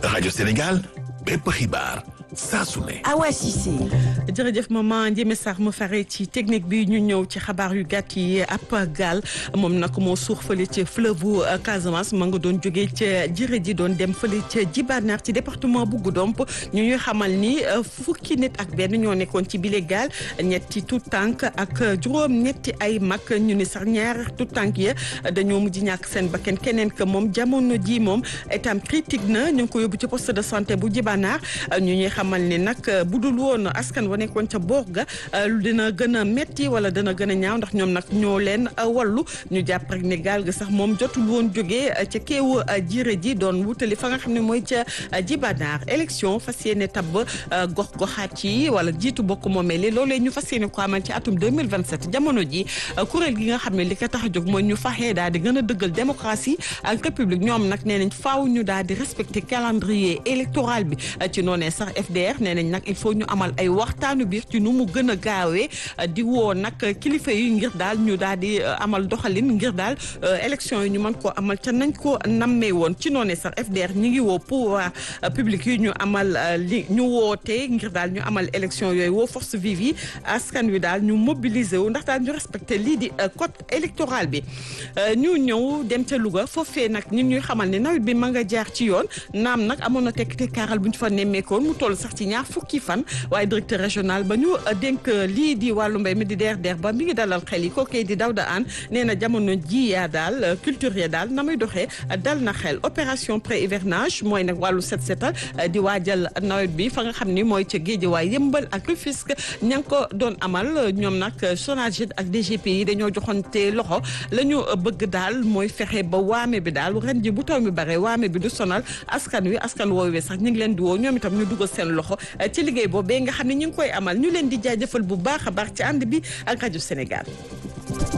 rajo Sénégal bépp xibaar saa su ne. Awa Cissé. jërëjëf maman Ndiémé Sarr mu fare ci technique bi ñu ñëw ci xabaar yu gàtt yi ab gaal moom nag moo suux fële ci fleuve Casamance ma nga doon jógee ca jërë ji doon dem fële ca Djibanaar ci département bu Goudomp ñu ñuy xamal ni fukki nit ak benn ñoo nekkoon ci bile gaal ñetti tout tànk ak juróom ñetti ay mag ñu ni sax ñaar tout tànk ya dañoo mujj ñàkk seen bakkan keneen que moom jamono ji moom état critique na ñu ngi ko yóbbu ci poste de santé bu Djibanaar ñu ñuy xamal ni nag bu dul woon askan wa nekkoon ca boor ga dina gën a metti wala dina gën a ñaaw ndax ñoom nag ñoo leen wallu ñu jàpp rek ne gaal ga sax moom jotul woon jógee ca keewu jiire ji doon wutali fa nga xam ne mooy ca Djibanaar élection fas yéene tabb gox goxaat yi wala jiitu bokk moomee li loolee ñu fas yéene ko amal ci atum 2027 jamono ji kuréel gi nga xam ne li ko tax a jóg mooy ñu faxee daal di gën a dëggal démocratie ak république ñoom nag nee nañ faaw ñu daal di respecter calendrier électoral bi ci noonee sax FDR nee nañ nag il faut ñu amal ay waxtaanu biir ci nu mu gën a gaawee di woo nag kilifa yi ngir daal ñu daal di amal doxalin ngir daal élection yi ñu mën koo amal ca nañ ko nammee woon ci noonee sax FDR ñi ngi woo pouvoir public yi ñu amal li ñu wootee ngir daal ñu amal élection yooyu woo force vive yi askan wi daal ñu mobiliser wu ndax daal ñu respecté lii di code électoral bi ñu ñëw dem ca Louga foofee nag ñun ñuy xamal ne nawet bi ma nga jaar ci yoon naam nag amoon na tekk tekkaaral bu ñu fa nemmeekoon mu toll sax ci ñaar fukki fan waaye directeur régional ba ñu dénk lii di wàllu mbay mi di deer deer ba mi ngi dalal xel yi kookee di Dawda An nee na jamono ji yaa daal culture ya daal na muy doxee dal na xel opération pré hivernage mooy nag wàllu set setal di waajal nawet bi fa nga xam ni mooy ca géej waay yëmbal ak Rufisque ña ngi ko doon amal ñoom nag SONAGED ak DGP yi dañoo joxonte loxo la ñu bëgg daal mooy fexe ba waame bi daal ren ji bu taw mi bare waame bi du sonal askan wi askan woowee sax ñu ngi leen di woo ñoom itam ñu dugal seen loxo ci liggéey boobee nga xam ne ñu ngi koy amal ñu leen di jaajëfal bu baax a baax ci ànd bi ak rajo Sénégal